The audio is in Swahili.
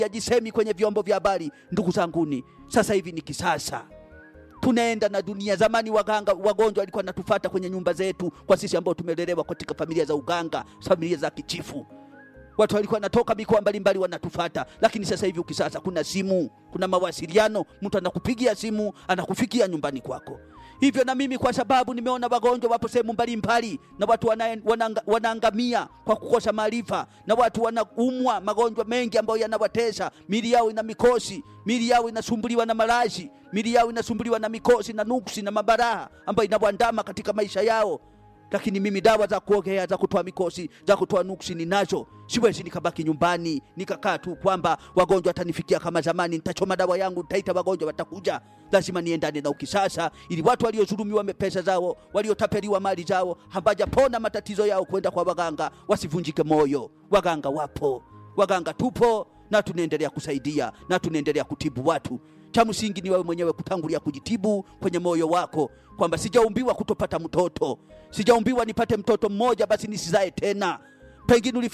yajisemi kwenye vyombo vya habari. Ndugu zanguni, sasa hivi ni kisasa tunaenda na dunia. Zamani waganga wagonjwa walikuwa natufata kwenye nyumba zetu, kwa sisi ambao tumelelewa katika familia za uganga, familia za kichifu. Watu walikuwa natoka mikoa mbalimbali wanatufata, lakini sasa hivi ukisasa, kuna simu, kuna mawasiliano, mtu anakupigia simu anakufikia nyumbani kwako. Hivyo na mimi kwa sababu nimeona wagonjwa wapo sehemu mbalimbali na watu wana, wanaanga, wanaangamia kwa kukosa maarifa, na watu wanaumwa magonjwa mengi ambayo yanawatesa, mili yao ina mikosi, mili yao inasumbuliwa na malazi, mili yao inasumbuliwa na mikosi na nuksi na mabaraha ambayo inawandama katika maisha yao lakini mimi dawa za kuogea za kutoa mikosi za kutoa nuksi ninazo. Siwezi nikabaki nyumbani nikakaa tu kwamba wagonjwa watanifikia kama zamani, nitachoma dawa yangu, nitaita wagonjwa watakuja. Lazima niendane na ukisasa, ili watu waliodhulumiwa pesa zao, waliotapeliwa mali zao, hawajapona matatizo yao, kwenda kwa waganga wasivunjike moyo. Waganga wapo, waganga tupo na tunaendelea kusaidia na tunaendelea kutibu watu. Cha msingi ni wewe mwenyewe kutangulia kujitibu kwenye moyo wako, kwamba sijaumbiwa kutopata mtoto, sijaumbiwa nipate mtoto mmoja basi nisizae tena. Pengine